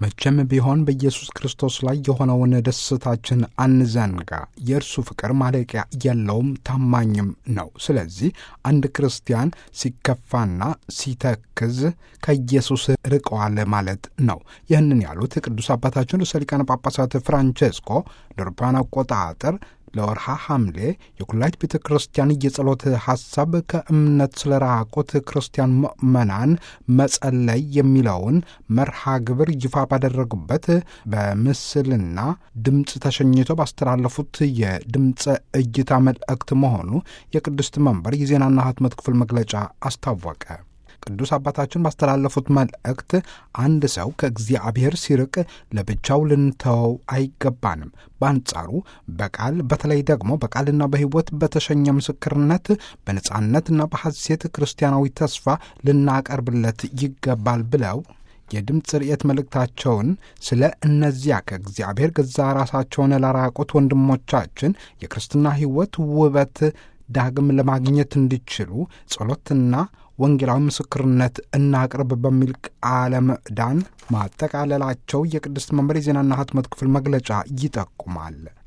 መቼም ቢሆን በኢየሱስ ክርስቶስ ላይ የሆነውን ደስታችን አንዘንጋ። የእርሱ ፍቅር ማለቂያ የለውም፣ ታማኝም ነው። ስለዚህ አንድ ክርስቲያን ሲከፋና ሲተክዝ ከኢየሱስ ርቀዋል ማለት ነው። ይህንን ያሉት ቅዱስ አባታችን ርዕሰ ሊቃነ ጳጳሳት ፍራንቼስኮ ለአውሮፓውያን አቆጣጠር ለወርሃ ሐምሌ የኩላይት ቤተ ክርስቲያን የጸሎት ሐሳብ ከእምነት ስለራቁት ክርስቲያን ምዕመናን መጸለይ የሚለውን መርሃ ግብር ይፋ ባደረጉበት በምስልና ድምፅ ተሸኝቶ ባስተላለፉት የድምፀ እይታ መልእክት መሆኑ የቅድስት መንበር የዜናና ህትመት ክፍል መግለጫ አስታወቀ። ቅዱስ አባታችን ባስተላለፉት መልእክት አንድ ሰው ከእግዚአብሔር ሲርቅ ለብቻው ልንተወው አይገባንም። በአንጻሩ በቃል በተለይ ደግሞ በቃልና በሕይወት በተሸኘ ምስክርነት በነጻነትና በሐሴት ክርስቲያናዊ ተስፋ ልናቀርብለት ይገባል ብለው የድምፅ ርዕየት መልእክታቸውን ስለ እነዚያ ከእግዚአብሔር ገዛ ራሳቸውን ላራቁት ወንድሞቻችን የክርስትና ሕይወት ውበት ዳግም ለማግኘት እንዲችሉ ጸሎትና ወንጌላዊ ምስክርነት እናቅርብ በሚል ቃለ ምዕዳን ማጠቃለላቸው የቅድስት መንበር የዜናና ህትመት ክፍል መግለጫ ይጠቁማል።